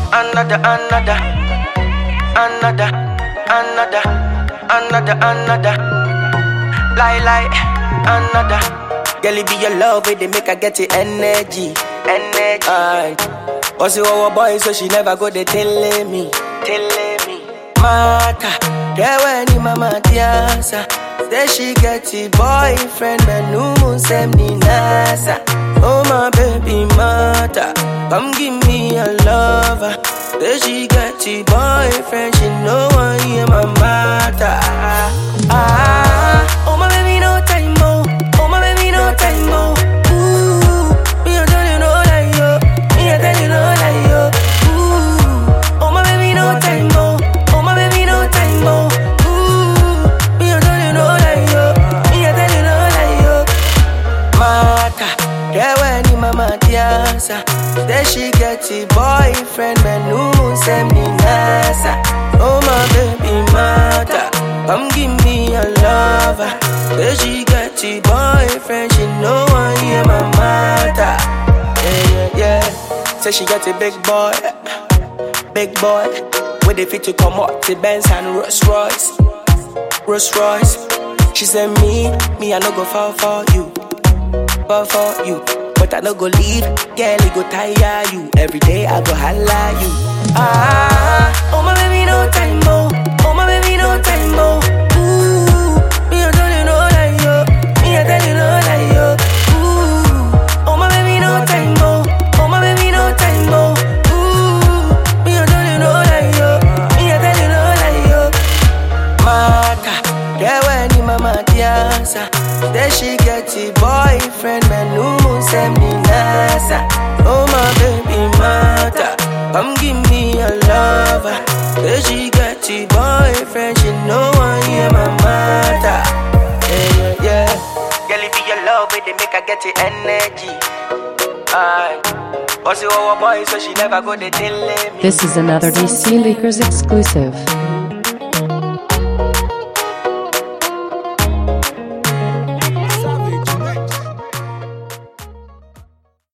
another, another, another, another, another, another. Lie, lie, another. Girl, it be your love, it they make her get the energy, energy. Aye. But she our boy, so she never go they telling me, telling me. Mata, yeah, when ni mama tiasa. Say she get a boyfriend, man, no send me nasa. Oh my baby mata, come give me a lover. Say she get a boyfriend, she know I am my mata. Ah, oh my baby no time oh, oh my baby no time oh. Ooh, me I tell you no lie yo, me I tell you no lie yo. Ooh, oh my baby no time oh, oh my baby no time oh. Ooh, me I tell you no lie yo, me I tell you no lie yo. Mata, yeah when ni mama tiasa. Say she get a boyfriend, man who send me nasa. Oh my baby mata, come give me a lover. Say she get a boyfriend, she know I am my mata. Yeah yeah yeah. Say she get a big boy, big boy. With the fit to come up to Benz and Rolls Royce, Rolls Royce. She said me, me I no go fall for you fall for you. But I no go leave, girl, it go tire you. Every day I go holla you. Ah, oh my baby, no time, oh. Oh my baby, no time, oh. Ooh, me I tell you no lie, yo. Me I tell you no lie, yo. Ooh, oh my baby, no time, oh. Oh my baby, no time, oh. Ooh, me I tell you no lie, yo. Me I tell you no lie, yo. Mata, yeah when ni mama tiasa. Then she get a boyfriend, man who send me nasa. Oh my baby mata, come give me a lover. Then she get a boyfriend, she know I am my mata. Yeah yeah yeah. Girl, it be your love, it they make her get the energy. Aye. But she our boy, so she never go they telling me. This is another DC Leakers exclusive.